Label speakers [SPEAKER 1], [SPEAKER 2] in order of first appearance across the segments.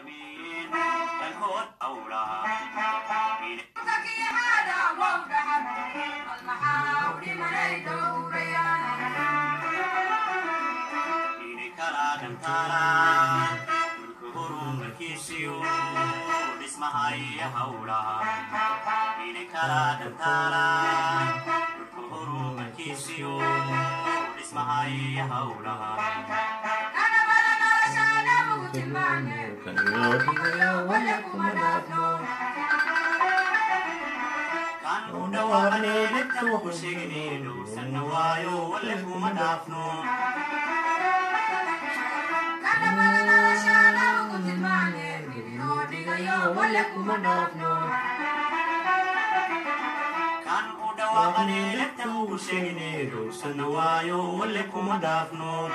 [SPEAKER 1] العالمين الهود أولى إني كلا دمتالا ملك هروم الكيسيو اسمها هي هولا إني كلا دمتالا ملك هروم الكيسيو اسمها هي هولا كان ودواني لتو شيغني لو سنوايو ولكو مدافنو كان ودواني لتو شيغني لو سنوايو ولكو مدافنو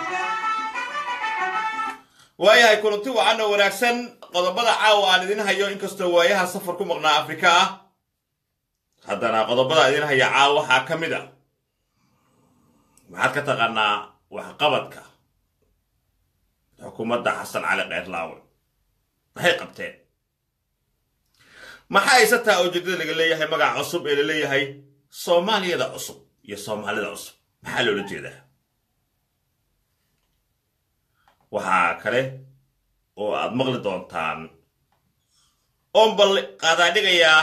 [SPEAKER 2] waayahay kulanti wacan oo wanaagsan qodobada caawa aan idin hayo inkastoo waayaha safar ku maqnaa afrika ah haddana qodobada idin haya caawa waxaa ka mid a maxaad ka taqaanaa waxqabadka xukuumadda xasan cali keyrlaawe maxay qabteen maxaa isataa ujeedada laga leeyahay magaca cusub ee la leeyahay soomaaliyada cusub iyo soomaalida cusub maxaa loola jeedaa waxaa kale oo aad maqli doontaan oon bal qaadaa dhigayaa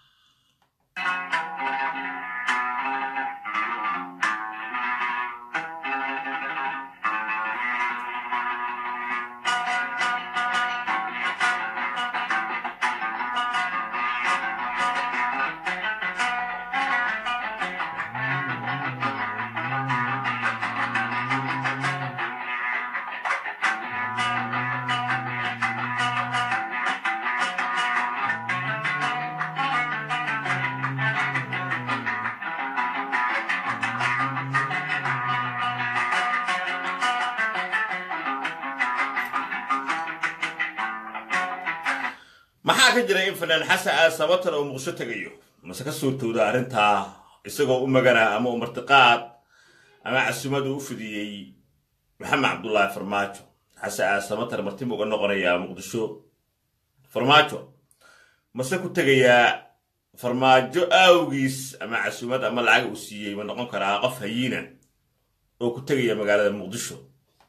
[SPEAKER 2] maxaa ka jira in fanaan xasan aad sabatar oo muqdisho tegayo mase ka suurtowda arrintaa isagoo u magana ama u martiqaad ama casumadu u fidiyey maxamed cabdullaahi farmaajo xasan aad sabatar martibu uga noqonayaa muqdisho farmaajo mase ku tegayaa farmaajo aawgiis ama casumad ama lacag uu siiyey ma noqon karaa qof hayiina oo ku tegaya magaalada muqdisho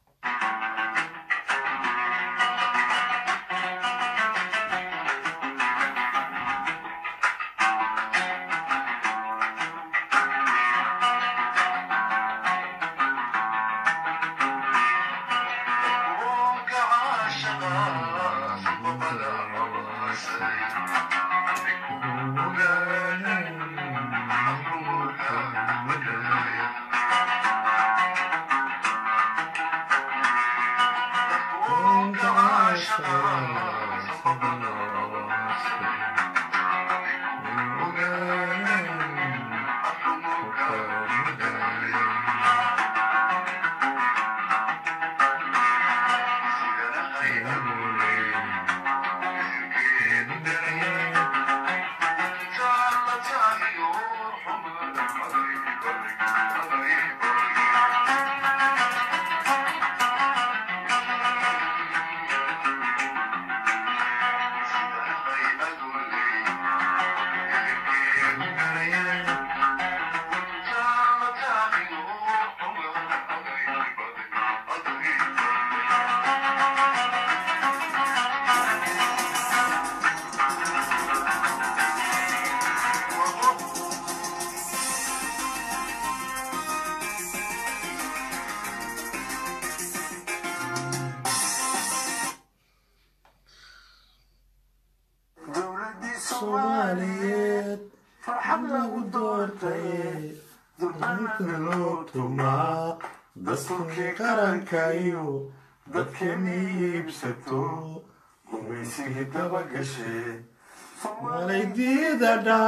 [SPEAKER 3] soomaaliyeed farxad lagu doortay dulqaadna loo tumaa dastuurkii qaranka iyo dadkeenii iibsato gumaysigii daba gashee malaydiidadha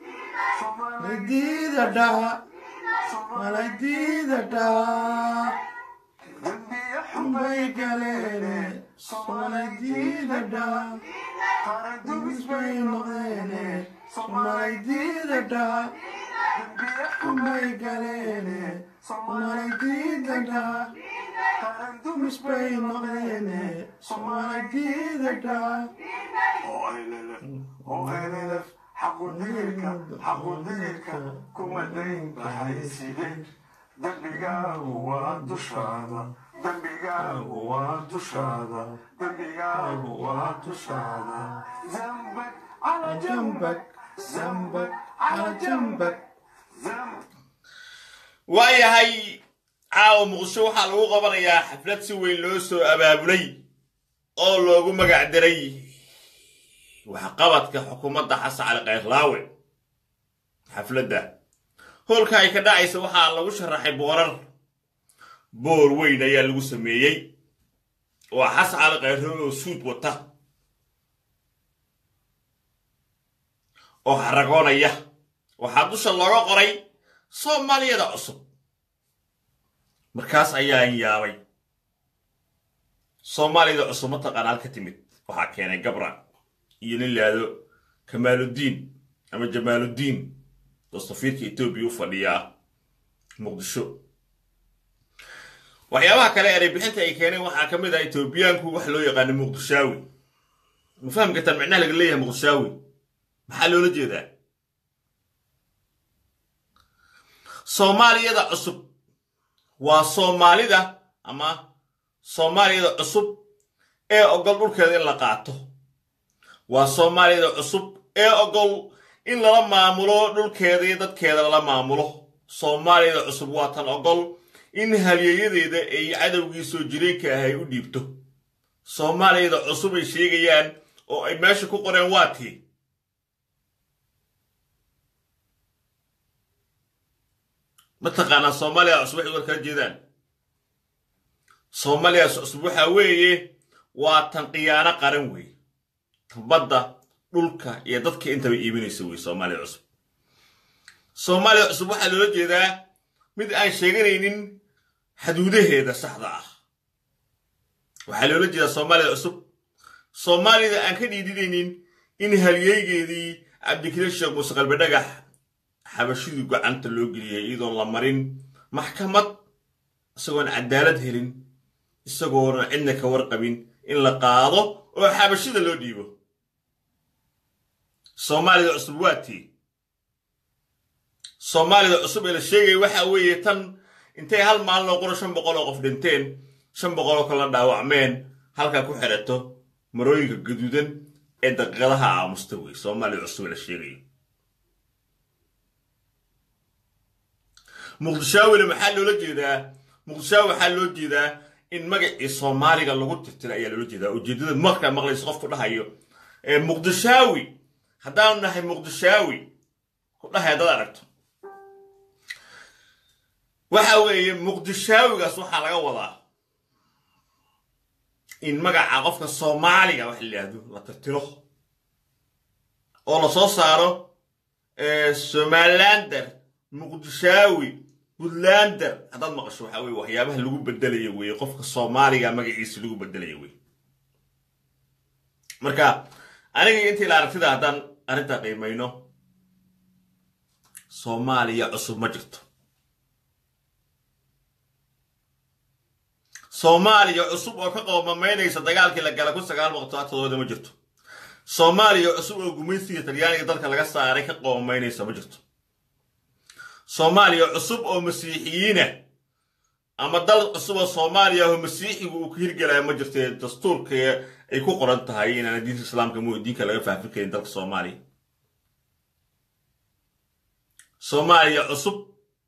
[SPEAKER 3] malaydiidadha malaydiidadha dambiya xunbay galeene somalaydiidadha qarandumis bay noqdeene somalaydiidadha dambiya xunbay galeene somalaydiidadha qaran dumis bay noqdeene soomaalidida dhaa oo elele oo elelef xaqudiirka xaqudiirka kuma dayn baxay sideen dembigaagu waa dushaada dembigaagu waa dushaada dembigaagu waa dushaada zambak cala jambak zambak cala jambak zamb
[SPEAKER 2] waayahay caawa muqdisho waxaa lagu qabanayaa xaflad si weyn loo soo abaabulay oo loogu magac diray waxqabadka xukuumadda xasan cali kayrlaawe xafladda hoolka ay ka dhacaysa waxaa lagu sharaxay boorar boor weyn ayaa lagu sameeyey waa xasan cali kayrlaawe oo suud wata oo xaragoonaya waxaa dusha looga qoray soomaaliyada cusub markaas ayaan yaabay soomaaliyada cusub mataqaanaan ka timid waxaa keenay gabra iyo nin laado kamaaluddiin ama jamaaluddiin oo safiirka etoobiya u fadhiyaa muqdisho waxyaabaha kale eray bixinta ay keeneen waxaa ka mid ah etoobiyaanku wax loo yaqaano muqdishaawi ma fahmi kartaan micnaha laga leeyahay muqdishaawi maxaa loola jeedaa soomaaliyada cusub waa soomaalida ama soomaaliyada cusub ee ogol dhulkeeda in la qaato waa soomaaliyada cusub ee ogol in lala maamulo dhulkeeda iyo dadkeeda lala maamulo soomaaliyada cusub waa tan ogol in halyeeyadeeda ay cadowgii soo jireenka ah ay u dhiibto soomaaliyada cusub ay sheegayaan oo ay meesha ku qoreen waa tii mataqaanaa soomaaliya cusub waxay war kala jeedaan soomaaliya cusub waxaa weeye waa tan khiyaano qaran wey tan badda dhulka iyo dadka intaba iibinaysa wey soomaaliya cusub soomaaliya cusub waxaa loola jeedaa mid aan sheeganaynin xaduudaheeda saxda ah waxaa loola jeedaa soomaaliya cusub soomaalida aan ka dhiidinaynin in halyeygeedii cabdikariin sheekh muuse qalbe dhagax xabashidii gacanta loo geliyay iyadoon la marin maxkamad isagoon cadaalad helin isagoona cidna ka warqabin in la qaado oo xabashida loo dhiibo soomaalida cusub waa tii soomaalida cusub ee la sheegaya waxaa weeye tan intay hal maalin oo qura shan boqol oo qof dhinteen shan boqol oo kala dhaawacmeen halkaa ku xidhato marooyinka gaduudan ee daqiiqadaha aamusta wey soomaalida cusub ee la sheegayo muqdishaawina maxaa loola jeedaa muqdishaawi waxaa loo jeedaa in magacii soomaaliga lagu tirtira ayaa loola jeedaa ujeeddada markaa maqlaysa qofku dhahayo muqdishaawi haddaanu nahay muqdishaawi ku dhahay haddaad aragto waxa weeye muqdishaawigaas waxaa laga wadaa in magaca qofka soomaaliga wax la yidhaahdo la tirtiro oo la soo saaro somalilander muqdishaawi puntlander haddaad maqasho waxaa weye waxyaabaha lagu bedelaya weeye qofka soomaaliga magaciisa lagu bedelaya weye marka aniga intii la aragtida haddaan arrintaa qiimayno soomaaliya cusub ma jirto soomaaliya cusub oo ka qoomamaynaysa dagaalkii la gala kun sagaal boqol todobaatodooda ma jirto soomaaliya cusub oo gumaysiga talyaaniga dalka laga saaray ka qoomamaynaysa ma jirto soomaaliya cusub oo masiixiyiina ama dal cusub oo soomaaliya oo masiixigu uu ka hirgelaya ma jirtee dastuurka ay ku qoran tahay inaana diinta islaamka mu diinka laga faafin karin dalka soomaaliya soomaaliya cusub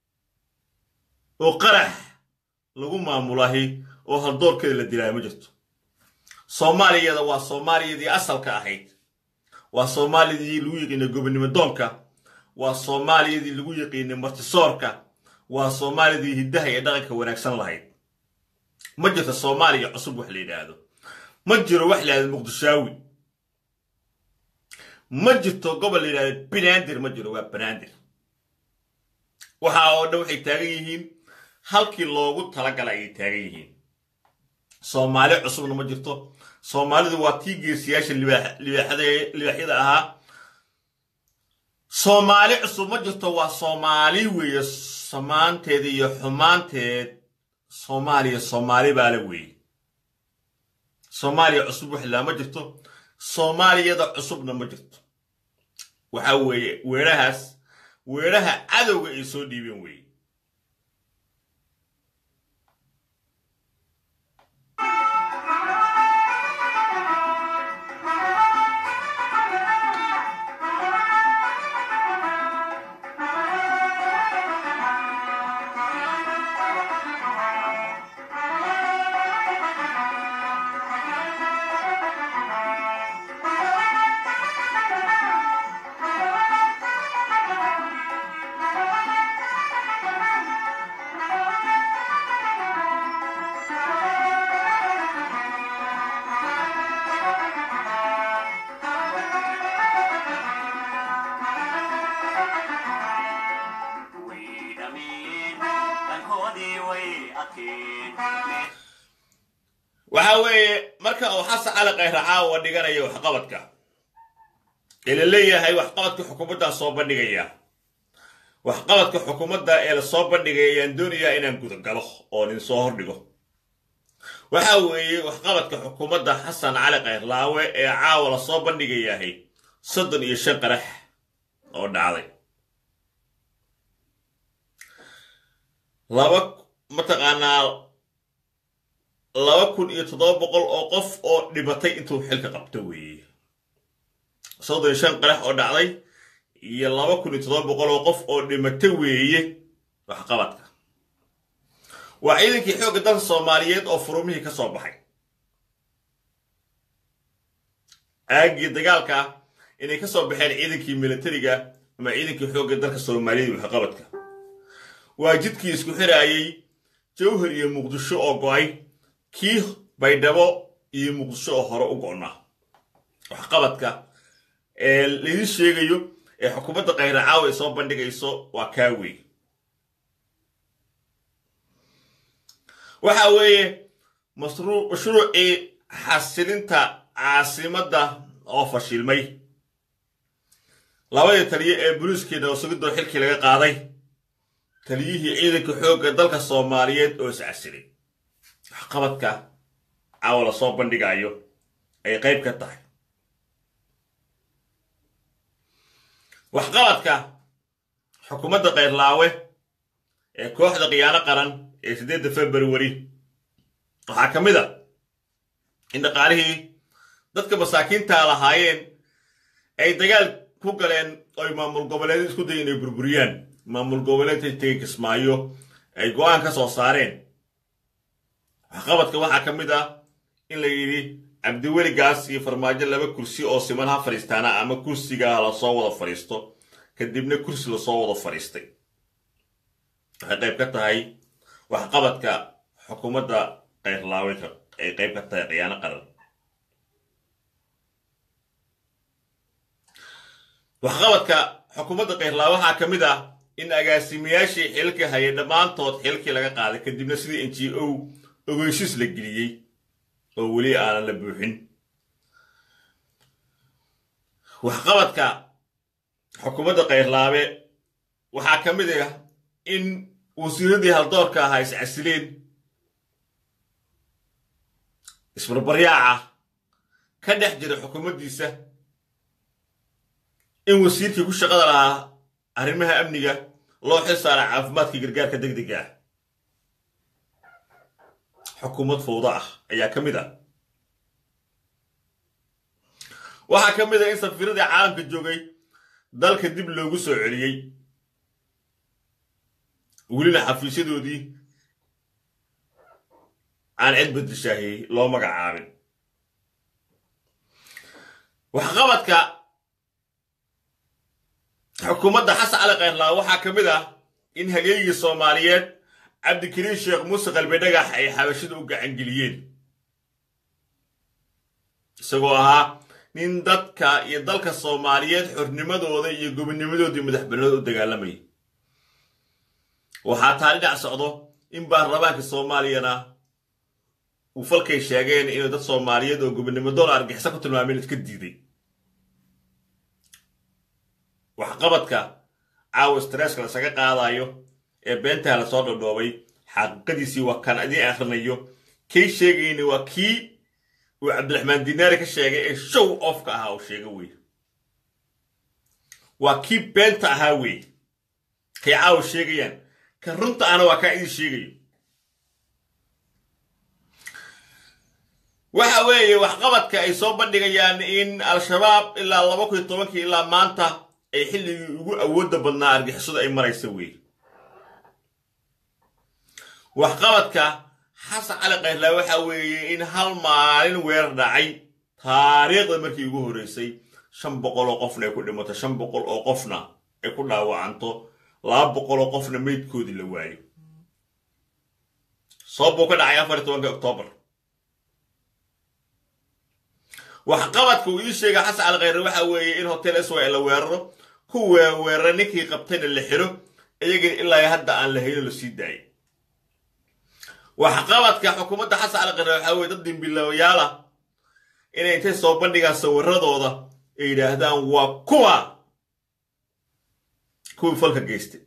[SPEAKER 2] oo qarax lagu maamulahay oo haldoorkeeda la dilaayo ma jirto soomaaliyada waa soomaaliyadii asalka ahayd waa soomaaliyadii lagu yiqiinay gobonimo doonka waa soomaaliyadii lagu yaqiinay martisoorka waa soomaaliyadii hiddaha iyo dhaqanka wanaagsan lahayd ma jirto soomaaliya cusub wax la yidhaahdo ma jiro wax la yidhahdo muqdishaawi ma jirto gobol la yidhahdo banaadir ma jiro waa banaadir waxa oo dhan waxay taagan yihiin halkii loogu talagalay ayay taagan yihiin soomaali cusubna ma jirto soomaalidu waa tii geesiyaasha libaaxyada ahaa soomaali cusub ma jirto waa soomaali weeye samaanteed iyo xumaanteed soomaaliya soomaali baa la weeyey soomaaliya cusub waxlaa ma jirto soomaaliyada cusubna ma jirto waxaa weeye weerahaas weeraha cadowga ay soo dhiibeen weeye
[SPEAKER 1] way dhammeeyeen dhankoodii way adkeen
[SPEAKER 2] waxaa weeye marka uu xasan cali khayre caawa dhiganayo waxqabadka ee la leeyahay waxqabadka xukuumaddaa soo bandhigaya waxqabadka xukuumadda ee la soo bandhigaya ayaan doonayaa inaan gudagalo oo nin soo hordhigo waxaa weeye waxqabadka xukuumadda xasan cali khayrlaawe ee caawa la soo bandhigayahay soddon iyo shan qarax oo dhacday laba mataqaanaa laba kun iyo toddoba boqol oo qof oo dhimatay intuu xilka qabto weeye soddon iyo shan qarax oo dhacday iyo laba kun iyo toddoba boqol oo qof oo dhimata weeye waxqabadka waa ciidankii xoogga dalka soomaaliyeed oo furumihii ka soo baxay aaggii dagaalka inay ka soo baxeen ciidankii militariga ama ciidankii xoogga dalka soomaaliyeed waxqabadka waa jidkii isku xiraayey jawhar iyo muqdisho oo go'ay kii baydhabo iyo muqdisho oo hore u go'naa waxqabadka ee laydin sheegayo ee xukuumadda khayra caawa ay soo bandhigayso waa kaa wey waxa weeye masruu- mashruucii xasilinta caasimadda oo fashilmay labadii taliye ee boliiskeena oo sugidoo xilkii laga qaaday taliyihii ciidanka xoogga dalka soomaaliyeed oo iscasilay waxqabadka caawa la soo bandhigayo ay qayb ka tahay waxqabadka xukuumadda kayrlaawe ee kooxda khiyaano qaran ee siddeedda februari waxaa ka mid a in dhaqaalihii dadka masaakiintaa lahaayeen ay dagaal ku galeen oy maamul goboleed isku dayen inay burburiyaan maamul goboleedka tegay kismaayo ay go'aan ka soo saareen waxqabadka waxaa ka mid ah in la yidhi cabdiweligaas iyo farmaajo laba kursi oo siman ha fadhiistaana ama kursigaa lasoo wada fadhiisto kadibna kursi lasoo wada fadhiistay waxay qayb ka tahay waxqabadka xukuumadda kayrlaaweyka ay qayb ka tahay khiyaano qaran waxqabadka xukuumadda kayrlaawe waxaa ka mid ah in agaasimayaashii xilka hayay dhammaantood xilkii laga qaaday kadibna sidii n g o ogeyshis la geliyey oo weli aanan la buuxin waxqabadka xukuumadda kayrlaabe waxaa ka mid ah in wasiiradii haldoorka ahaa iscasileen isbarbaryaaca ka dhex jira xukuumaddiisa in wasiirkii ku shaqada lahaa arrimaha amniga loo xil saara caafimaadka gargaarka degdega ah xukuumad fowda ah ayaa ka mid ah waxaa ka mid ah in safiiradii caalamka joogay dalka dib loogu soo celiyey welina xafiisyadoodii aan cid bedeshaahiyey loo magacaabin waxqabadka xukuumadda xasan cali kayrlaa waxaa ka mid ah in halyeygii soomaaliyeed cabdikariin sheekh muuse qalbi dhagax ay xabashida u gacangeliyeen isagoo ahaa nin dadka iyo dalka soomaaliyeed xornimadooda iyo gobonimadoodii madaxbanooda u dagaalamayay waxaa taa dhinac socdo in baarlamaanka soomaaliyana uu falkay sheegeen inuu dad soomaaliyeed oo gobonimo doon argixisa ku tilmaameen iska diiday waxqabadka caawa stresska lasaga qaadayo ee beentaa lasoo dhodhoobay xaqiiqadiisii waa kan idiin akhrinayo kay sheegayna waa kii uu cabdiraxmaan dinaari ka sheegay ee show offka ahaa uu sheega wey waa kii beenta ahaa wey kay caawa sheegayaan kan runta ahna waa kaa idin sheegayo waxa weeye waxqabadka ay soo bandhigayaan in al-shabaab ilaa laba kun iyo tobankii ilaa maanta ay xilligii ugu awoodda badnaa argixisadu ay maraysa wey waxqabadka xasan cali kayrlaa waxa weeye in hal maalin weerar dhacay taariikhda markii ugu horreysay shan boqol oo qofna ay ku dhimato shan boqol oo qofna ay ku dhaawacanto laba boqol oo qofna meydkoodii la waayo soob buu ka dhacay afar iyo tobanka oktoobar waxqabadka uu ii sheegay xasan cali khayre waxa weeye in hotel iswa la weeraro ku weerara ninkii qabtayna la xiro iyagana ilaa hadda aan la hayno la sii daayay waxqabadka xukuumadda xasan cali khayre waxa weye dad dimbilaawayaal ah inay intay soo bandhigaan sawiradooda ay yidhaahdaan waa kuwa kuwii falka geystay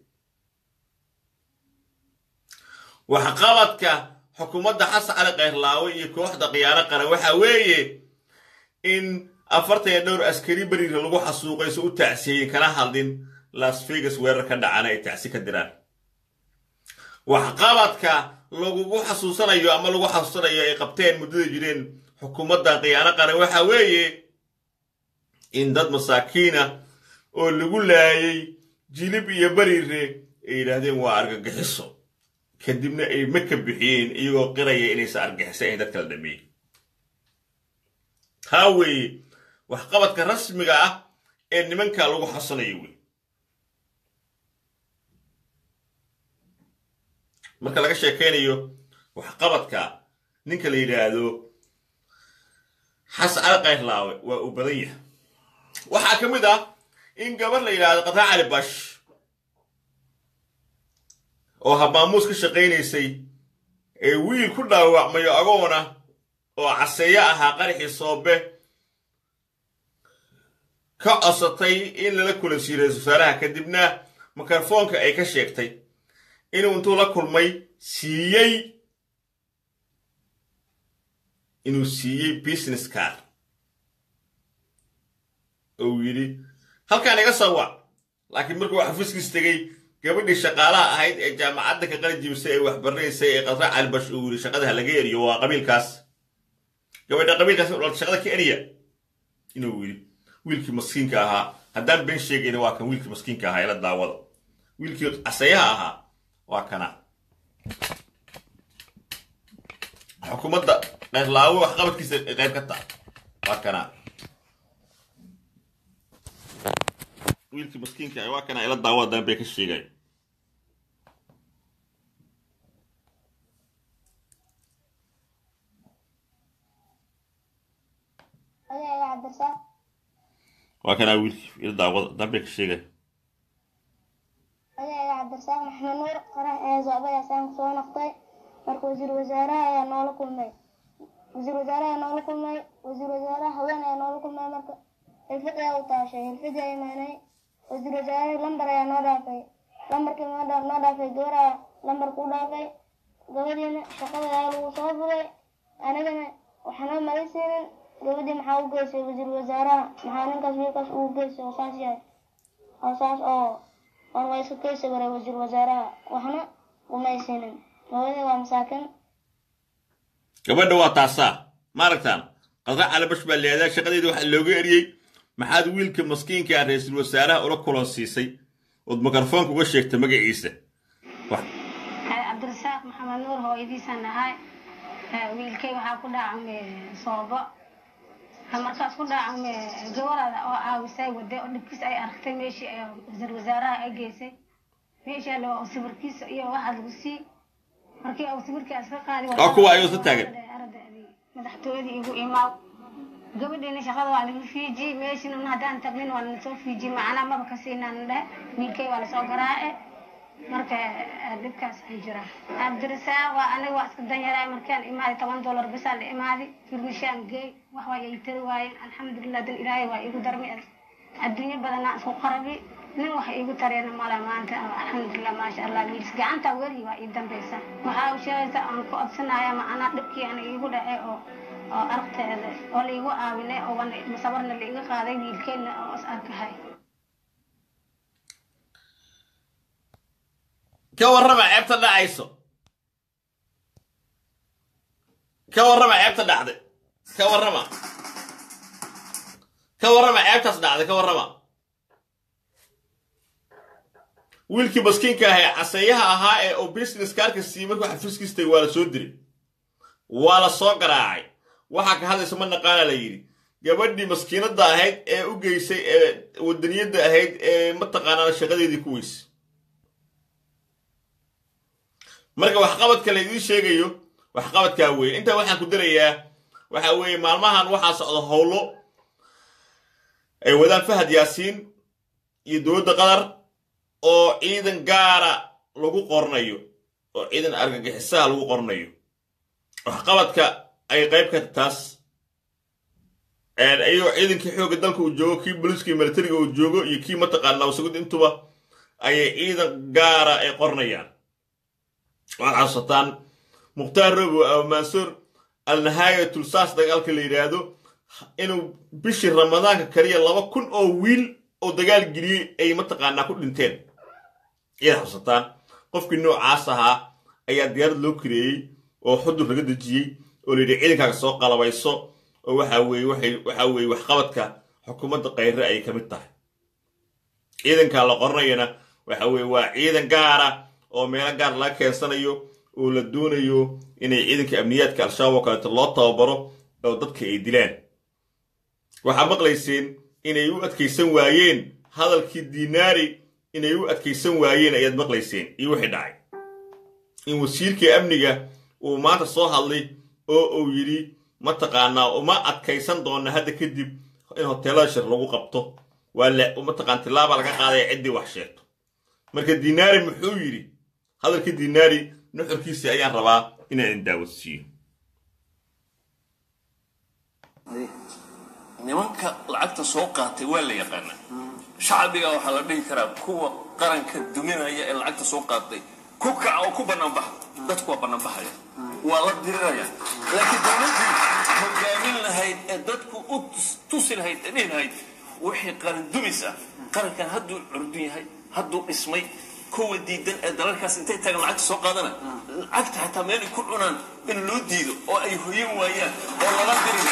[SPEAKER 2] waxqabadka xukuumadda xasan cali kayrlaawe iyo kooxda khiyaano qaran waxa weeye in afartan iyo dhowr askari beriira lagu xasuuqay so u tacsiyeyin kana hadlin las vegas weerar ka dhacana ay tacsi ka diraan waxqabadka lagugu xasuusanayo ama lagu xasuusanayo ay qabteen muddada jireen xukuumadda khiyaano qaran waxa weeye in dad masaakiina oo lagu laayay jilib iyo beriire ay yidhaahdeen waa argagixiso kadibna ay maka bixiyeen iyagoo qiraya inaysan argixisa in dad kala dhameeyey taa weeye waxqabadka rasmiga ah ee nimanka lagu xasanayo wey marka laga sheekaynayo waxqabadka ninka la yidhaahdo xasan cali kayrlaawe waa uu badan yahay waxaa ka mid ah in gabar la yidhaahdo qataa cali bash oo habaamuus ka shaqaynaysay ee wiil ku dhaawacmayo agoona oo caseeyo ahaa qaraxii soobe ka cosatay in lala kulansiiyo ra-isul wasaaraha kadibna mikrofoonka ay ka sheegtay inuu intuu la kulmay siiyey inuu siiyey business car oo yidhi halkaan iga soo wac laakiin markuu xafiiskiis tegey gabadhii shaqaalaha ahayd ee jaamacadda ka qali jibisay ee waxbaranaysay ee qadra calibash uu yidhi shaqada laga eriyo waa qabiilkaas gabadha qabiilkaas u dhalta shaqada ka eriya inuu yidhi wiilkii maskiinka ahaa haddaan been sheegayna waa kan wiilkii maskiinka ahaa ila daawada wiilkii casayaha ahaa waa kana xukuumadda qayrlaawo waxqabadkiisa qayb ka taha waa kana wiilkii maskiinka ah waa kana ila daawada haddaan been ka sheegay waa kanaa wiilkii ila daawada haddaan been ka sheegay
[SPEAKER 4] magaciga cabdirasaaq maxamed nuur qarax ee zoobadaasaan kusoo noqday marka wasiir wasaaraha ayaa noola kulmay wasiir wasaaraha ayaa noola kulmay wasiir wasaaraha haween ayaa noola kulmay marka hilfad ayaa u taashay hilfadii ayaa imaanay wasiir wasaaraha lambar ayaa noo dhaafay lambarkii noo dhaa- noo dhaafay gabaraa lambarku u dhaafay gabadhiina shaqada ayaa lagu soo fulay anigana waxaanoo malaysiinin gabadhii maxaa u geysay wasiir wasaaraha maxaa ninkaas wiilkaas ugu geysay oo saas yahay oo saas oo waan waa iska keysi waray wasiir wasaaraha waxna umaysiinin gabadhii waa masaakin
[SPEAKER 2] gabadha waa taasaa ma aragtaan qadra calibash baa leedaa shaqadeeda waxaa looga eriyey maxaad wiilka maskiinka ah ra-iisul wasaaraha ula kulan siisay ood mikrofoonka uga sheegtay magaciisa wax
[SPEAKER 5] cabdirasaaq maxamed nuur hooyadiisaan ahay wiilkay waxaa ku dhaacamay soobo markaas ku dhaacamay gabarada oo caawisay wade oo dhibkiis ay aragtay meeshii ay wasiir wasaaraha ay geysay meeshaa loo sawirkiisa iyo waxaa lagu sii markii uu sawirkaas ka qaadi
[SPEAKER 2] Oo kuwa ayuu isla taagan.
[SPEAKER 5] madaxtooyadii igu imaaw gabadhiina shaqada waa lagu fiiji meeshina haddaan tagnin waa lasoo fiiji macnaa maba ka siinaan dheh wiilkay waa lasoo garaace marka eh, dhibkaas ay jiraan cabdirasaaq waa aniga waa iska danyaraa markaan imaadi toban dollar bisaa la imaadi firmishaan geey wax waa ay tari waayeen alxamdulilah dan ilaahay waa igu darmi adduunyo badanaa isku qarabi nin wax iigu tareena mala maanta alxamdulilah maasha allah wiilis gacanta weli waa ii dambeysa waxaa u sheegaysa aan ku odsanaya macnaa dhibkii ana iigu dhacay oo oo aragteeda oo laigu aawinay oo wan sabarna laiga qaaday wiilkeedna oo is arkahay
[SPEAKER 2] ka warrama ceebta dhacayso ka warrama ceebta dhacday ka warrama ka warrama ceebtaas dhacday ka warrama wiilkii maskiinka ah ee caseeyaha ahaa ee oo business kaarka siiyey markuu xafiiskiistay waa la soo diray waa la soo garaacay waxaa ka hadlaysa ma naqaana la yidhi gabadhii maskiinadda ahayd ee u geysay ee wadaniyadda ahayd ee mataqaanaa shaqadeedii ku weysay marka waxqabadka la idiin sheegayo waxqabadkaa weeye intaa waxaan ku darayaa waxa weeye maalmahan waxaa socda howlo ay wadaan fahad yaasiin iyo dowladda qatar oo ciidan gaara lagu qornayo oo ciidan argagixisaha lagu qornayo waxqabadka ay qayb ka taas ayagoo ciidankii xoogga dalka uu joogo kii booliiska iyo militariga uu joogo iyo kii mataqaana wasagud intuba ayay ciidan gaara ay qornayaan waxaad xasuusataan mukhtaar robo ama mansuur alnahaaya tulsaas dagaalka la yidhaahdo inuu bishii ramadaanka kaliya laba kun oo wiil oo dagaal geliyey ay mataqaanaa ku dhinteen ayaad xasuusataan qofkii noocaas ahaa ayaa diyaarad loo kareeyey oo xudur laga dejiyey oo la yidhi ciidankaaga soo qalabayso oo waxa weeye waxay waxa weeye waxqabadka xukuumadda kayre ayay ka mid tahay ciidanka la qoranayana waxa weeye waa ciidan gaara oo meelo gaar laga keensanayo oo la doonayo inay ciidanka amniyaadka al-shabaab oo kaleeto loo tababaro oo dadka ay dilaan waxaa maqlayseen inay u adkaysan waayeen hadalkii dinaari inay u adkaysan waayeen ayaad maqlayseen iyo wixii dhacay in wasiirkii amniga uu maanta soo hadlay oo uu yidhi mataqaanaa uma adkaysan doona hadda kadib in hoteelada shir lagu qabto waa la mataqaan tilaaba laga qaadaya ciddii wax sheegto marka dinaari muxuu yidhi hadalkii dinaari nuxurkiisii ayaan rabaa inaan idin daawadsiiyo
[SPEAKER 6] nimanka lacagta soo qaatay waa la yaqaanaa shacbiga waxaa la dhihi karaa kuwa qaranka duminaya ee lacagta soo qaatay ku kaca oo ku banaanbaxa dadku waa banaanbaxaya waa la diriraya laakiin dowladdii hogaamin lahayd ee dadku u tusi lahayd ee dhihi lahayd wixii qaran dumis ah qarankan hadduu curdun yahay hadduu dhismay kuwa diidan ee dalalkaas intay tagaan lacagta soo qaadana lacagta xataa meel ay ku cunaan in loo diido oo ay hoyan waayaan oo lala dirin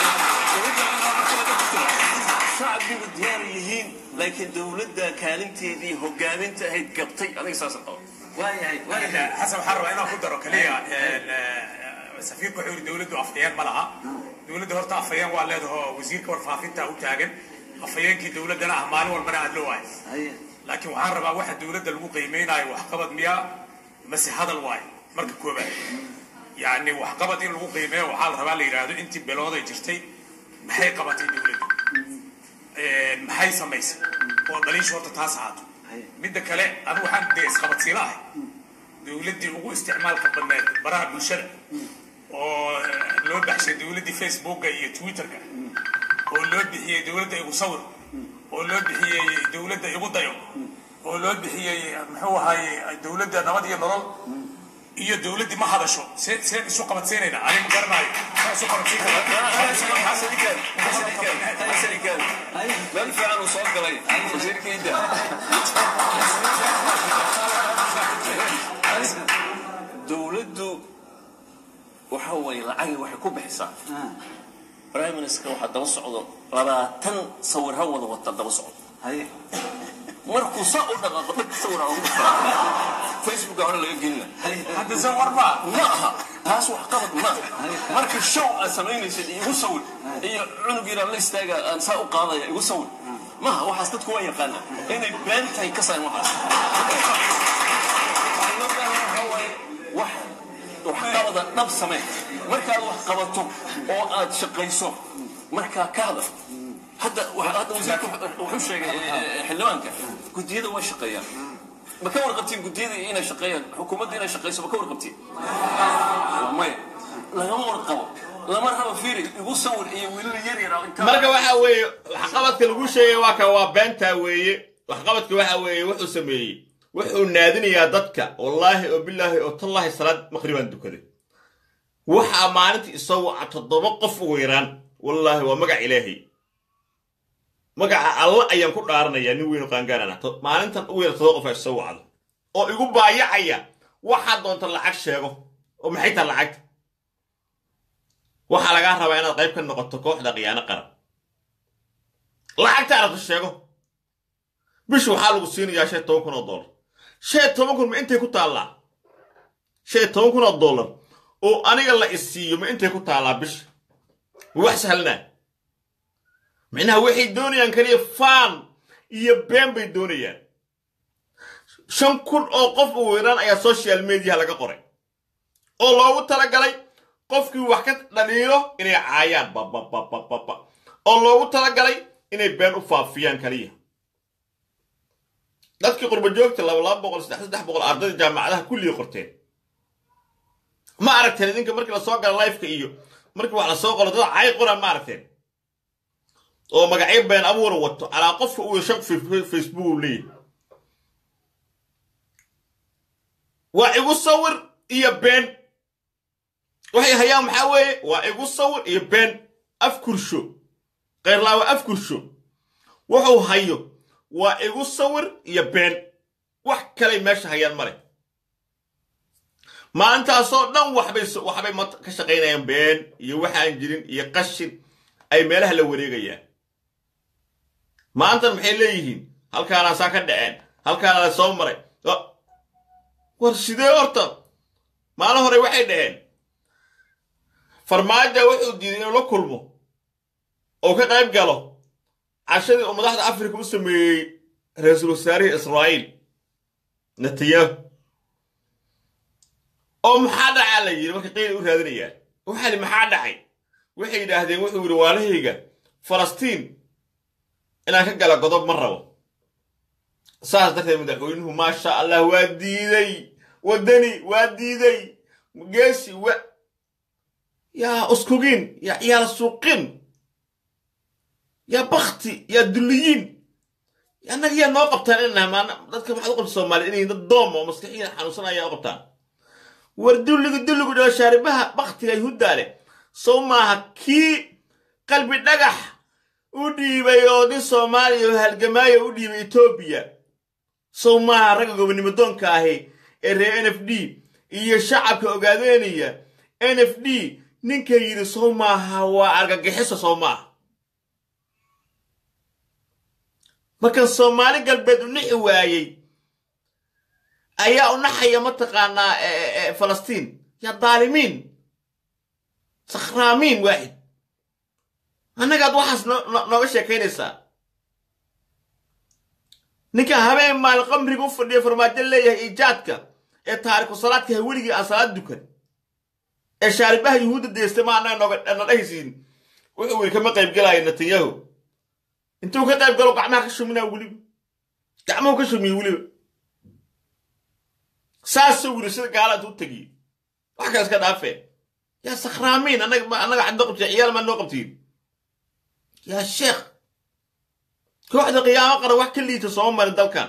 [SPEAKER 6] shacbigu diyaar yihiin laakiin dowladda kaalinteedii hogaaminta ahayd gabtay aniga saasa qabo
[SPEAKER 7] xasan waxaan rabaa inaan ku daro kaliya safiirku wuxuu yidhi dowladdu afhayeen ma laha dowladda horta afhayeen waa leedaho wasiirka warfaafinta u taagan afhayeenkii dowladdana ah maalin walbana aad loo waayo laakiin waxaan rabaa waxa dowladda lagu qiimaynayo waxqabad miyaa mase hadal waayo marka koobaad yacni waxqabad in lagu qiimeeyo waxaa la rabaa la yidhaahdo intii bilooday jirtay maxay qabatay dowladdu maxay samaysay oo dhaliisha horta taas ahaato midda kale anu waxaan dee isqabadsiila ahay dowladdii ugu isticmaalka badneed baraha bulshada oo loo baxshay dowladdii facebooka iyo twitterka oo loo bixiyey dowladda igu sawir oo loo bixiyey dowladda igu dayo oo loo bixiyey muxuu ahaye dowladda nabad iyo nolol iyo dowladdii ma hadasho see seen isu qabadsiinayna ani ma garanayo saa isu qabadsiin
[SPEAKER 6] meel fiican uu soo galay wasiirkayda dowladdu waxa weeye lacagi waxay ku bixisaa prime minister waxaa daba socdo labaatan sawir ha wada wata daba socdo markuu saa u dhaqaaqo dhag sawir ha ugu dhufaa facebook hore laga gelina
[SPEAKER 7] hadda se warma
[SPEAKER 6] ma aha taas wax qabad ma marka show aad samaynaysid igu sawir iyo cunug yar aan la istaaga aan saa u qaadaya igu sawir maha waxaas dadku waa yaqaana inay been tahay ka sayn waxaas wax waxqabada dhab samee markaad wax qabato oo aad shaqayso markaa ka hadal hadda hadda wasiirka wuxuu sheegay xildhibaanka guddiyada way shaqeeyaan ma ka warqabtiin guddiyada inay shaqeeyaan xukuumadda inay shaqeyso ma ka warqabtiin maya lagama warqabo lama rabo fiiri igu sawir iyo wiilal yar yar
[SPEAKER 2] marka waxa weeye waxqabadka lagu sheegay waa ka waa beentaa weeye waxqabadka waxa weeye wuxuu sameeyey wuxuu naadinayaa dadka wallaahi oo bilaahi oo tallaahi salaad maqribaan dukaday waxaa maalintii isoo waca toddoba qof ugu yaraan wallaahi waa magac ilaahay magaca alla ayaan ku dhaaranayaa nin weynu qaangaarana maalintan ugu yar toddoba qof aa isoo wacdo oo igu baayacaya waxaa doonta lacag sheego oo maxay taha lacagta waxaa lagaa rabaa inaad qayb ka noqoto kooxda khiyaano qaran lacagta arabta sheego bish waxaa lagu siinayaa shan toban kun oo dollar shan toban kun ma intay ku taallaa shan toban kun oo dollar oo aniga la isiiyo ma intay ku taallaa bisha ma wax sahlanaa micnaha waxay doonayaan kaliya faan iyo been bay doonayaan shan kun oo qof u weeraan ayaa social mediaha laga qoray oo loogu talagalay qofkii wax ka dhaliilo inay caayaan babababababa oo loogu talagalay inay been u faafiyaan kaliya dadkii qurba joogta laba laba boqol saddex saddex boqol ardayda jaamacadaha kulligii qorteen ma aragteen idinka markii lasoo gala lifeka iyo markii wax lasoo qoro dad caay qora ma aragteen oo magacyo been abuura wato calaa qofka uu shan facebook uu leeyahay waa igu sawir iyo been waxay hayaan maxaa weeye waa igu sawir iyo been afkursho keyrlaawa afkursho wuxuu hayo waa igu sawir iyo been wax kalay meesha hayaan male maalintaasoo dhan waxbay waxbay ka shaqaynayaan been iyo waxaan jirin iyo qashin ay meelaha la wareegayaan maantan maxay leeyihiin halkaanaasaa ka dhaceen halkaana la soo maray war sidee horta maalin hore waxay dhaheen farmaaja wuxuu diiday inuu la kulmo oo ka qayb galo cashadii uu madaxda afrika u sameeyey ra-iisul wasaarihii israa'iil netanyahu oo maxaa dhacaa la yidhi marka qeyli u raadinayaan waxaa li maxaa dhacay waxay yidhaahdeen wuxuu yidhi waalahayga falastiin inaan ka gala godob ma rabo saas darteed madaxweynuhu maasha allah waa diiday waddani waa diiday geesi wa yaa uskugin yaa ciyaal suuqin yaa bakti yaa dulliyiin annaga yaa noo qabtaan inaan maana dadka maxaad u qabta soomaaliya inay dad doom oo maskaxiyan xanuunsan ayaa u qabtaan war dulligu dulligu dhao shaaribaha baktiga yuhuuddaa leh sow maaha kii qalbi dhagax u dhiibay oo nin soomaaliya oo halgamaayo u dhiibay etoobiya sow maaha ragga gobonimo doonka ahi ee reer n f d iyo shacabka ogaadeynaya n f d ninka yidhi sow maaha waa argagixiso sow maaha markan soomaali galbeed u nixi waayey ayaa u naxaya mataqaanaa falastiin yaa daalimiin sakhraamiin waaxid annagaad waxaas nooga sheekaynaysaa ninka habeen maalin qamriga u fadhiya farmaajo leeyahay iijaadka ee taariku salaadka ha weligii aan salaad dukan ee shaaribaha yuhuudda deystay ma annaga nooga na dhahaysiin wuxuu yidhi kama qaybgelaayo netanyahu intuu ka qayb galo gacmaha ka shuminaa weliba gacmuhu ka shumiyey weliba saasuu yidhi sida gaala intuu tegiye wax kale iska dhaafee yaa sakhraamiin annaga annaga xad noo qabtiin ciyaal maa noo qabtiin yaa sheekh kooxda qiyaamo qaran wax ka liita sooma marin dalkan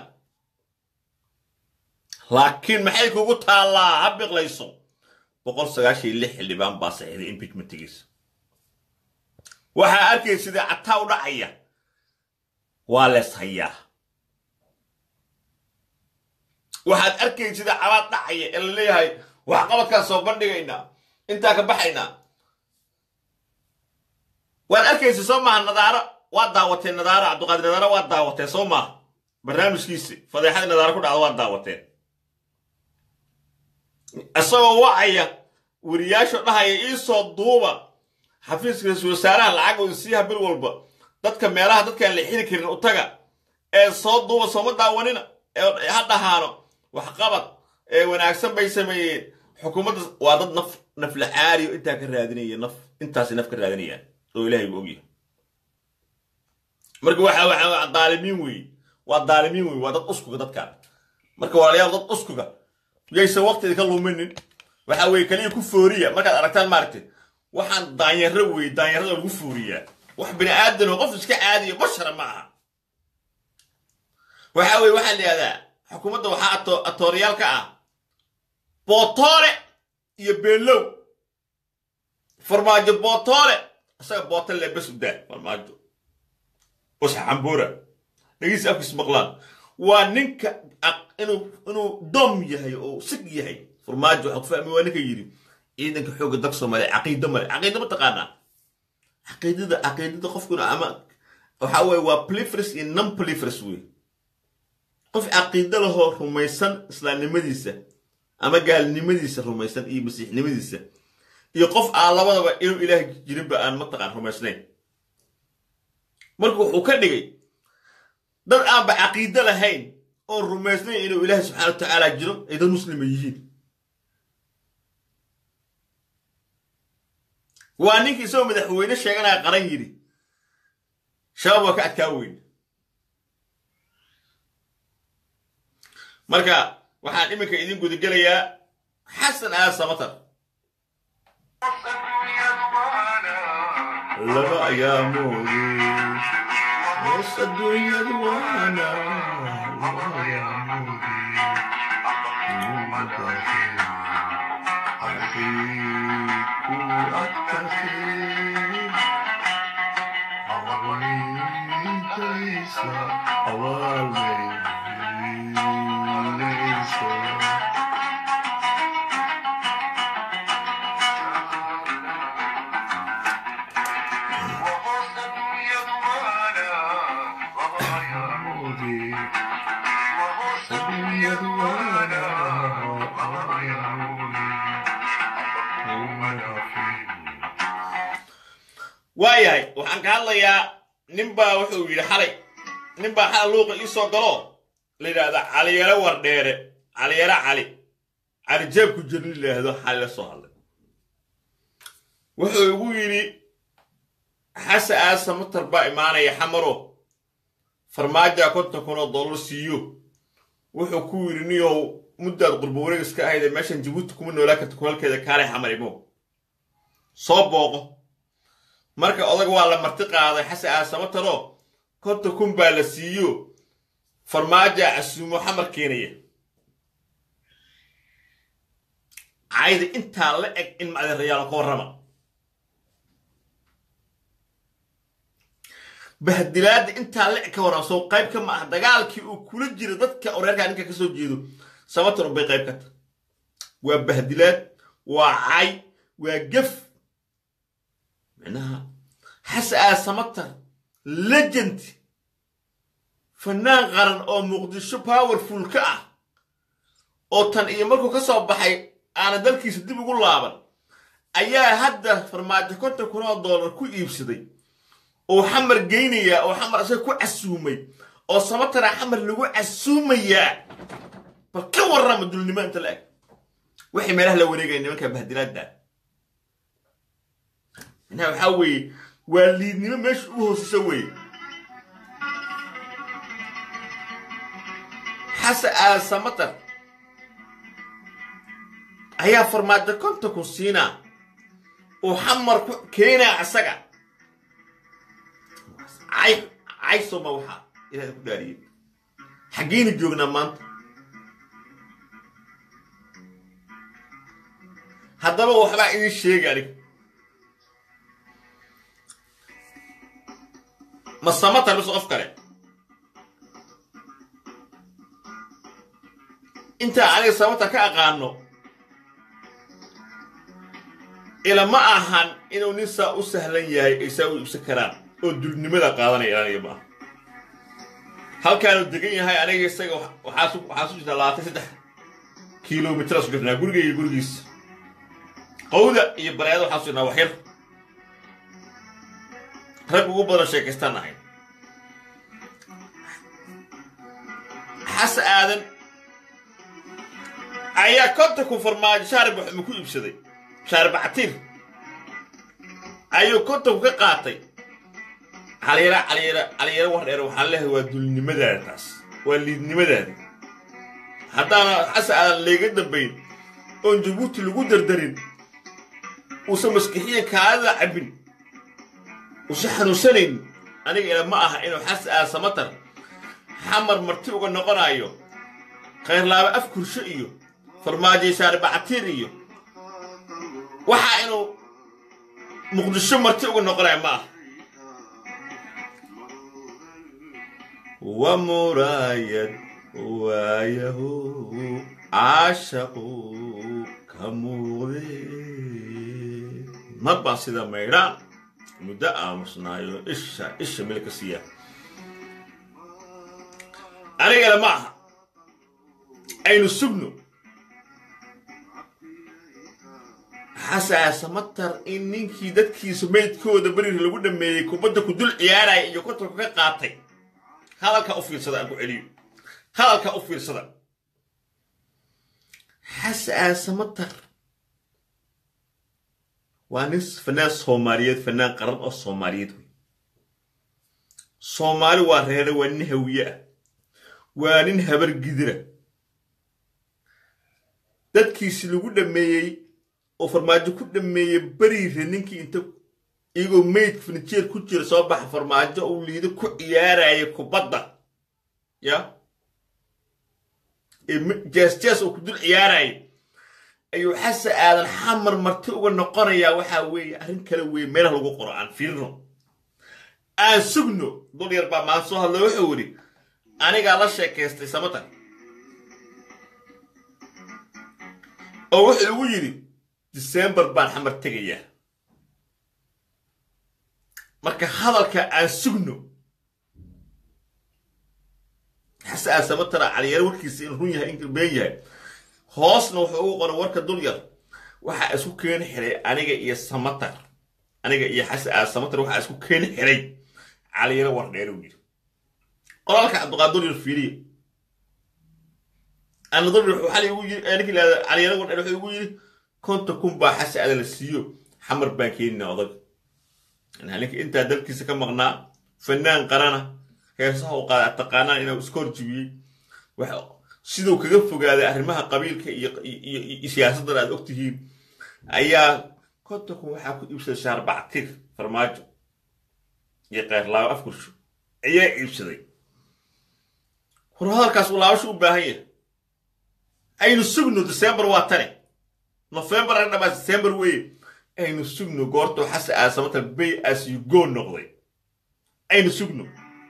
[SPEAKER 2] laakiin maxay kugu taallaa ha biqlayso boqol sagaashan iyo lix xildhibaan baa saxiiday impeachmentigiisa waxaa arkay sidii cataa u dhacaya waa lees hayaa waxaad arkay sida cabaad dhacaya ee la leeyahay waxqabadkaan soo bandhigaynaa intaa ka baxaynaa waad arkaysa soo maaha nadaaro waad daawateen nadaaro cabdiqaadir nadaaro waad daawateen soo maaha barnaamijkiisi fadeexadii nadaaro ku dhacda waad daawateen isagoo wacaya weriyaasho dhahaya iisoo duuba xafiiska ra-iisul wasaaraha lacagooda siiha bil walba dadka meelaha dadkaan la xili karin u taga ee soo duuba sooma daawanina ee ha dhahaano waxqabad ee wanaagsan bay sameeyeen xukuumadda waa dad naf naflacaariyo intaa ka raadinaya naf intaasi naf ka raadinayaan oo ilaahay buu ogyahay marka waxa waxa daalimiin weeye waa daalimiin weeye waa dad uskuga dadkaan marka walaalayaal dad uskuga yaysan waqtiga ka luminin waxa weeye kaliya ku fooriya markaad aragtaan maaragtay waxaan daanyaro weeye daanyarada lagu fooriyaa wax bini aadan oo qof iska caadiyo bashara ma aha waxa weye waxaa la yidhahdaa xukuumadda waxaa ato- atoorayaal ka ah bootoole iyo beenlow farmaajo bootoole isaga bootole le bes u daa farmaajo usxa cambuura dhagiisa afkiis maqlaan waa ninka aq- inuu inuu dom yahay oo sig yahay farmaajo waxaa ku fahmi waa ninka yidhi ciidanka xoogga dalka soomaaliya caqiido male caqiido ma taqaanaa caqiidada caqiidada qofkuna ama waxa weye waa plifres iyo non plifres wey qof caqiido lahoo rumaysan islaamnimadiisa ama gaalnimadiisa rumaysan iyo masiixnimadiisa iyo qof aan labadaba inuu ilaah jirinba aan mataqaan rumaysnayn marka wuxuu ka dhigay dad aanba caqiido lahayn oon rumaysnayn inuu ilaahi subxaana wa tacaala jiro ay dad muslima yihiin waa ninkii isagoo madaxweyne sheeganaya qaran yidhi shabaab waa ka adkaa weyn marka waxaan iminka idin gudagelayaa xasan aad samatar laba ayaamoodi hoos adduunyadu waana laba ayaamoodi ku adkaatay awaalmaysa awaalmaysa waayahay waxaan ka hadlayaa ninbaa wuxuu yidhi xalay ninbaa xalay luuqa ii soo galo la yidhaahda caliyare wardheere caliyare cali cali jeebku jirni la yidhaahdo xalay la soo hadlay wuxuu igu yidhi xase aasa matar baa imaanaya xamaro farmaajoa konton kun oo dollar siiyo wuxuu ku yidhi niyow muddaad qurbo wareegis ka ahaydee meeshan jabuuti kuma noolaa karta kulalkeeda kaalay xamar imo soo booqo marka odag waa la marti qaaday xase aasamataro konton kun baa la siiyo farmaajoa casuumo xamar keenaya cayda intaa la eg in macdirayaalo ka warrama bahdilaadda intaa la eg ka warrama soo qayb ka ma ah dagaalkii uu kula jira dadka oreerkaa ninka ka soo jeedo samatar bay qayb ka tahay waa bahdilaad waa cay waa gef micnaha xase aasamatar legend fanaan qaran oo muqdisho powerful ka ah oo tan iyo markuu ka soo baxay aana dalkiisa dib ugu laaban ayaa hadda farmaajo konton kun oo dollar ku iibsaday oo xamar geynayaa oo xamar isaga ku casuumay oo samatara xamar lagu casuumayaa bal ka warrama dulnimo inta la eg waxay meelaha la wareegaya nimanka bahdilaadda micnaha waxaa weeye waa liidnimo meesha u hoosisa weeye xase aasamatar ayaa farmaajo konton kun siinaa oo xamar ku keenaa asaga cay cay soma waxaa ilahay ku dhaariyey xaggeyna joognaa maanta haddaba waxbaa idin sheega anig ma samatar mise qof kale intaa aniga samatar ka aqaano ila ma ahan inuu nin saa u sahlan yahay ay saa u iibsan karaan oo dulnimada qaadanaya aniga ma aha halkaanu degan yahay aniga isaga waxaa su waxaa su jirtaa labaatan saddex kilomitr su jirnaa guriga iyo gurigiisa qawda iyo bareeda waxaa su jirnaa waxyar rag ugu badan sheekaystaan ahayn xase aadan ayaa kontonku farmaajo shaarib waxma ku iibsaday shaarbactiir ayuu kontonku ka qaatay caliyara caliyara caliyara war dheer waxaan leehay waa dulnimadaada taas waa liidnimadaada haddaana xase aadan layga dambayn oon jabuuti lagu dardarin uusan maskixiyan kaadada cabbin uusan xanuunsanayn aniga ila ma aha inuu xase aadan samatar xamar marti uga noqonayo khayrlaaba af kursho iyo farmaajaysaare bacatiir iyo waxaa inuu muqdisho marti uga noqonayo ma ah wa muraayad waayahu caashaqu ka muuqde mar baan sida maydhaan muddo aamusnaayo isha isha meel ka siiya anigana ma aha aynu sugno xasaasamatar in ninkii dadkiisa meydkooda beriir lagu dhameeyey kubadda ku dul ciyaaraya iyo kontarku ka qaatay hadalka u fiirsada aan ku celiyo hadalka u fiirsada xasaasamatar waa nin fanaan soomaaliyeed fanaan qaran oo soomaaliyeed wey soomaali waa reere waa nin hawiye ah waa nin habar gidira dadkiisi lagu dhameeyey oo farmaajo ku dhameeyey beriire ninkii inta iyagoo meyd furnijeer ku jira soo baxa farmaajo uu liido ku ciyaaraya kubadda ya ee jees-jees uu ku dul ciyaaraya ayuu xase aadan xamar marti uga noqonayaa waxaa weeye arrin kale weeye meelaha lagu qoro aan fiirno aan sugno dul yar baa maan soo hadla wuxuu yidhi anigaa la sheekaystay samatan oo wuxuu igu yidhi disembar baan xamar tegayaa marka hadalka aan sugno xase aan samatara caliyar warkiisa in run yahay in been yahay hoosna wuxuu ugu qoray warka dul yar waxaa isku keeni xiray aniga iyo samatar aniga iyo xase aan samatar waxaa isku keeni xiray caliyaro war dheer uu yidhi qoraalka cabdiqaadir yar fiiriye ana dul yar waxaa igu yiri ninkii lahada caliyaro war dheer wuxuu igu yidhi konta kun baa xase aadan la siiyo xamar baan keenina odag ninka intaa dalkiisa ka maqnaa fanaan qarana heesaha u qaada taqaanaan inuu iska horjibiyey siduu kaga fogaaday arrimaha qabiilka iyo siyaasaddan aad ogtihiin ayaa kontakun waxaa ku iibsaday shaarbactir farmaajo iyo keyrlaabo afkursho ayaa iibsaday war hadalkaas uu laabasho u baahan yahay aynu sugno december waa tane november aga dhamaa december weye aynu sugno goortuu xase aasamata bay as you go noqday aynu sugno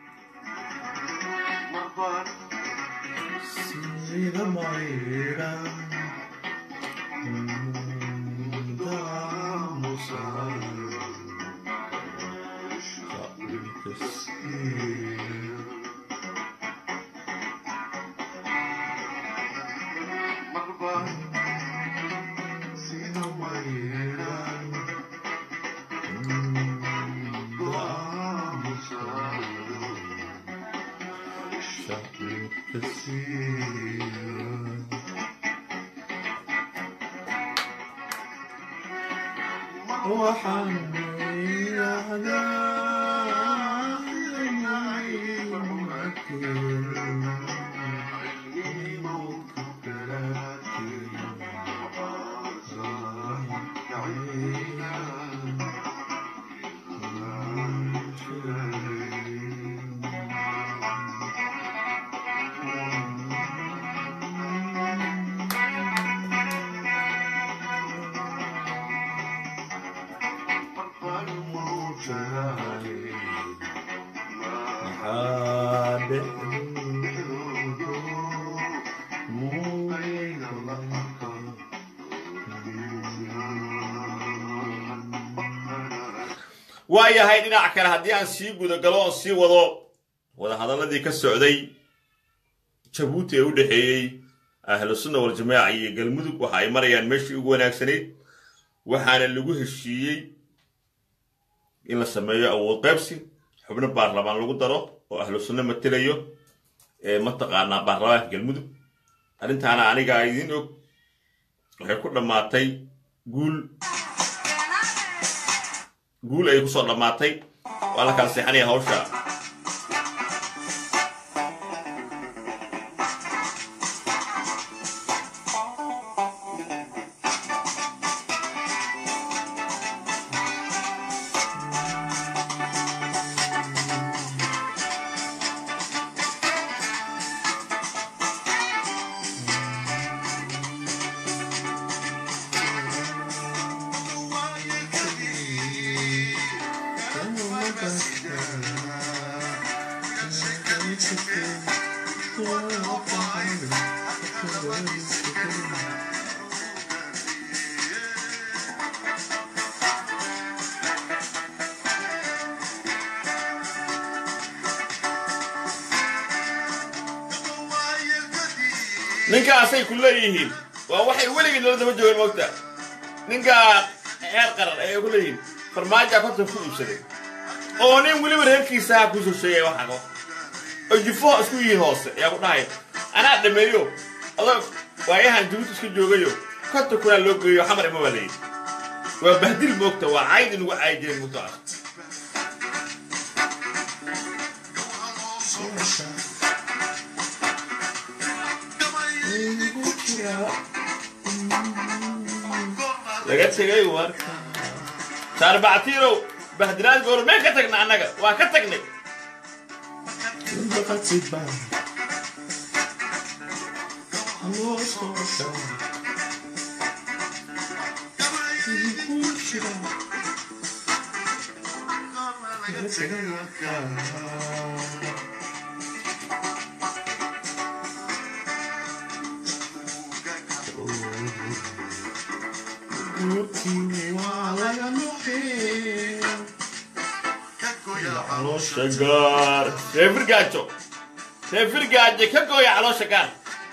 [SPEAKER 2] waayahay dhinac kale haddii aan sii gudagalo oon sii wado wadahadalladii ka socday jabuuti ee u dhexeeyey ahlu sunna waljamaaca iyo galmudug waxa ay marayaan meeshii ugu wanaagsanayd waxaana lagu heshiiyey in la sameeyo awood qaybsi xubno baarlamaan lagu daro oo ahlu sunno matelayo ee mataqaanaa baarlamaanka galmudug arrintaana anigaa idiin og waxay ku dhammaatay guul guul ay ku soo dhammaatay waa la kala seexanaya hawsha ninkaasay ku leeyihiin waa waxay weligii nala daba joogeen moogta ninkaa heer qaran ayay ku leeyihiin farmaaja konton ku iibsaday oo nin weliba reerkiisaha kusoo sheegaya waxago oo jufo isku yihiin hoose ayaa ku dhahaya anaa dhameeyo adoo waayahan jabuuti isku joogayo konton kunaa loo geeyo xamar ima baa layidhi waa bahdil moogta waa cayd inugu caayi jireen moogtaas laga tegay warka saarbactiirow bahdilaad goor meen ka tagna annaga waa ka tagnay caloosha gaar ree firgaajo ree firgaajo ka gooya caloosha gaar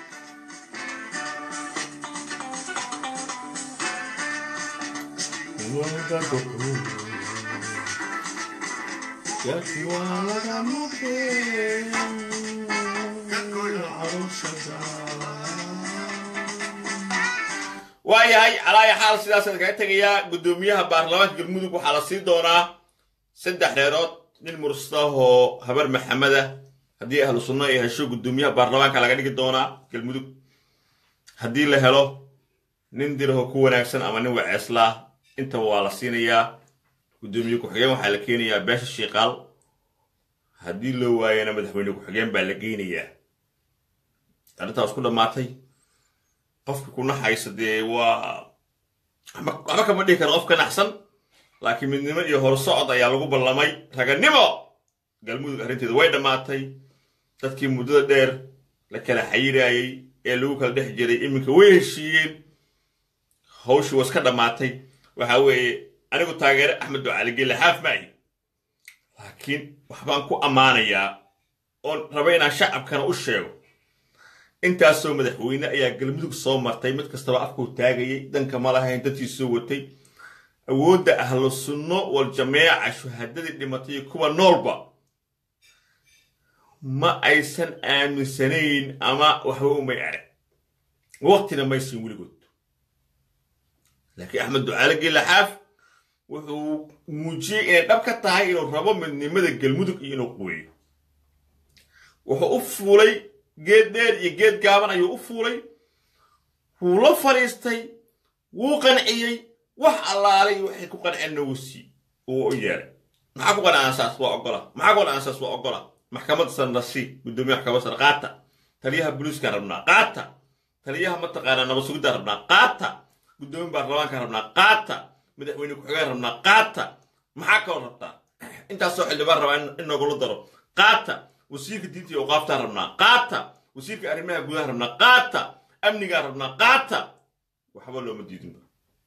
[SPEAKER 2] waayahay calaaya xaal sidaasaan kaga tegayaa guddoomiyaha baarlamaanka galmudug waxaa la sii doonaa saddex dheerood nin murstahoo habar maxameda haddii ahlu sunno ay hesho guddoomiyaha baarlamaanka laga dhigi doonaa galmudug haddii la helo nin diraho ku wanaagsan ama nin waceeslaa intaba waa la siinayaa guddoomiye ku-xigeen waxaa la keenayaa beesha shiiqaal haddii loo waayana madaxweyne ku-xigeen baa la geynayaa arrintaas ku dhammaatay qofka ku naxaysa dee waa waxba kama dhihi karo qof ka naxsan laakiin midnimo iyo horsocod ayaa lagu ballamay raganimo galmudug arrinteedu way dhammaatay dadkii muddada dheer la kala xayiraayey ee lagu kala dhex jiray iminka way heshiiyeen hawshii was ka dhammaatay waxa weeye anigu taageere axmed ducali gelle xaaf maahi laakiin waxbaan ku ammaanayaa oon raba inaan shacabkana u sheego intaasoo madaxweyne ayaa galmudug soo martay mid kastaba afkuu taagayay danka ma lahayn dadkiisoo watay awoodda ahlu sunno wal jameeca shuhadadii dhimatay kuwa noolba ma aysan aaminsanayn ama waxba umay arag waqtina maysin weligood laakiin axmed ducaale geelaxaaf wuxuu muujiyey inay dhab ka tahay inuu rabo midnimada galmudug iyo inuu quweeyo wuxuu u fuulay geed dheer iyo geed gaaban ayuu u fuulay wuu la fadhiistay wuu qanciyey wax allaalay waxay ku qanceen nawsi uu u yeeray maxaa ku qancaansaas waa ogola maxaa ku qancaansaas waa ogola maxkamadda sanrasi guddoomiyaha maxkamadda sare qaata taliyaha booliiskaan rabnaa qaata taliyaha mataqaanaa nabad sugidaan rabnaa qaata guddoomiya baarlamaankaan rabnaa qaata madaxweyne ku-xigeen rabnaa qaata maxaa kaloo rabtaa intaasoo xildhibaan rabaa in nogula daro qaata wasiirka diinta iyo awqaaftaan rabnaa qaata wasiirka arrimaha gudaha rabnaa qaata amnigaan rabnaa qaata waxba looma diidinba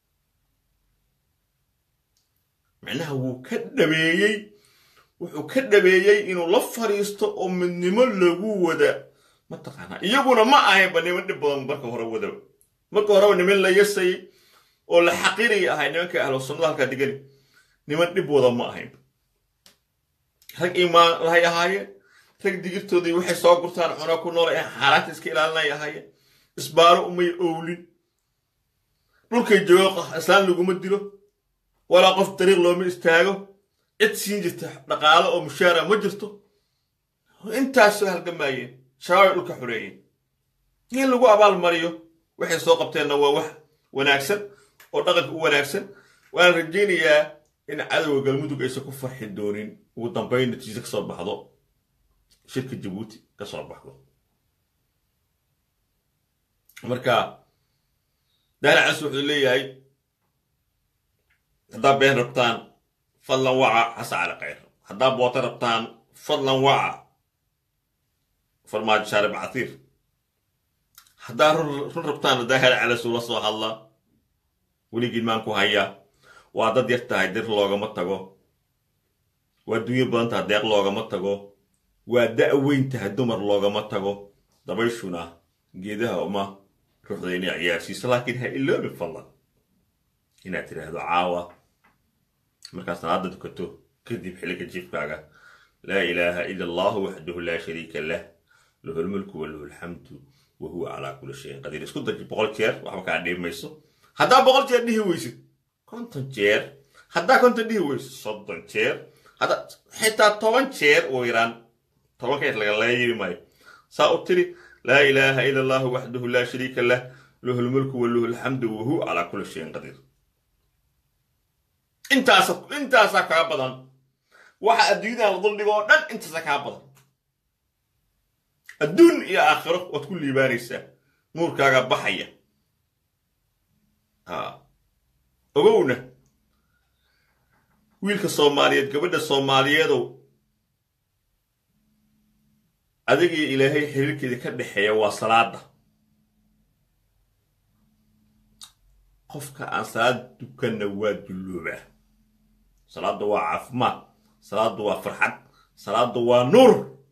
[SPEAKER 2] macnaha wuu ka dhabeeyey wuxuu ka dhabeeyey inuu la fadhiisto oo midnimo lagu wada mataqaanaa iyaguna ma ahaynba niman dhib badan marka hore wadaba marka horeba niman la yasayay oo la xaqiiraya ahay nimanka ahlu sunnada halkaa digani niman dhib wada ma ahaynba rag imaan lahay ahaayeen rag digirtoodii waxay soo gurtaan cunaa ku nool ee xaaraanta iska ilaalinay ahaayeen isbaaro umay owlin dhulkay joogo islaan laguma dilo walaa qof dariiq looma istaago cid siin jirta dhaqaalo oo mushaara ma jirto intaasoo halgamaayeen shabaabay dhulka xoreeyeen in lagu abaalmariyo waxay soo qabteenna waa wax wanaagsan oo dhaqanka u wanaagsan waan rajaynayaa in cadowga galmudug aysan ku farxi doonin ugu dambayn natiijo ka soo baxdo shirka jabuuti ka soo baxdo marka daalacas wuxuu leeyahay haddaa been rabtaan fadlan waca xasa cali khayr haddaa booto rabtaan fadlan waca farmaajo shaarib catiir haddaa run run rabtaan haddaa hel calasu la soo hadla weligiin maan ku hayaa waa dad yar tahay dir loogama tago waa dunyo badan tahay deeq loogama tago waa da' weyn tahay dumar loogama tago dabayshuna geedaha uma ruuxda inay ciyaarsiiso laakiin ha iloobi fadlan inaad tidhaahdo caawa markaad salaada dukato kadib xilliga jiifkaaga laa ilaaha ila allahu waxdahu laa shariika lah lahu lmulku walahu alxamdu wa huwa calaa kulli shayin qadiir isku daji boqol jeer waxba kaa dhiimayso haddaa boqol jeer dhihi weysid konton jeer haddaa konton dhihi weysid soddon jeer haddaa xitaa toban jeer ugu yaraan toban keer laga leeyi maayo saa u tiri laa ilaaha ila allahu waxdahu laa shariika lah lahu lmulku walahu alxamdu wa huwa calaa kulli shayin qadiir intaasa intaasaa kaa badan waxa adduunyadan la duldhigo oo dhan intaasaa kaa badan adduun iyo aakhiro waad ku liibaanaysaa nuurkaaga baxaya ha ogowna wiilka soomaaliyeed gabadha soomaaliyeedow adigii ilaahay xiriirkeeda ka dhexeeya waa salaada qofka aan salaad dukanna waa dulloobaa salaada waa caafimaad salaada waa farxad salaada waa nuur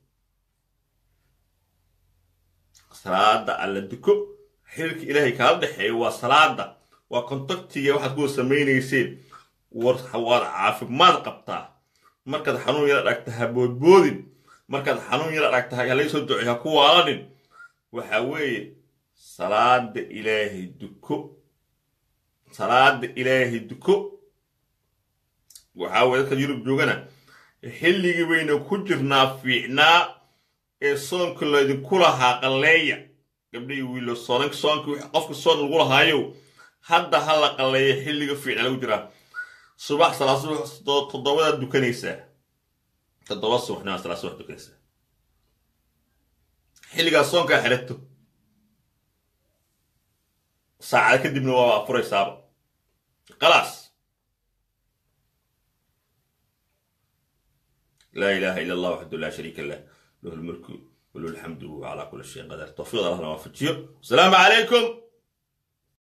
[SPEAKER 2] salaada alla duko xiriirka ilaahay kaala dhexeeya waa salaada waa kontaktiga waxaad kuwa samaynayseen war waad caafimaad qabtaa markaad xanuun yara dhagta ha boodboodin markaad xanuun yara dhagta halay soo ducey ha ku waalanin waxa weeye salaada ilaahay duko salaada ilaahay duko waxaa weye dadka yurub joogana xilligii bayna ku jirnaa fiicnaa ee soonka laydinku lahaa qalleeya gabdhihii wiilo soonank soonki qofka soon lagu lahaayo hadda ha la qalleeya xilliga fiicnaa lagu jiraa subax salaa subax toddobadaad dukanaysaa toddoba subaxnima salaa subax dukanaysaa xilligaas soonkaa xirato saacada kadibna waa furaysaaba khalaas laa ilaaha ila allah waxdu laa shariika lah lahu lmulku walahu alxamdu wahuwa calaa kulli shayin qadar tawfiiq allahna waafajiyo asalaamu calaykum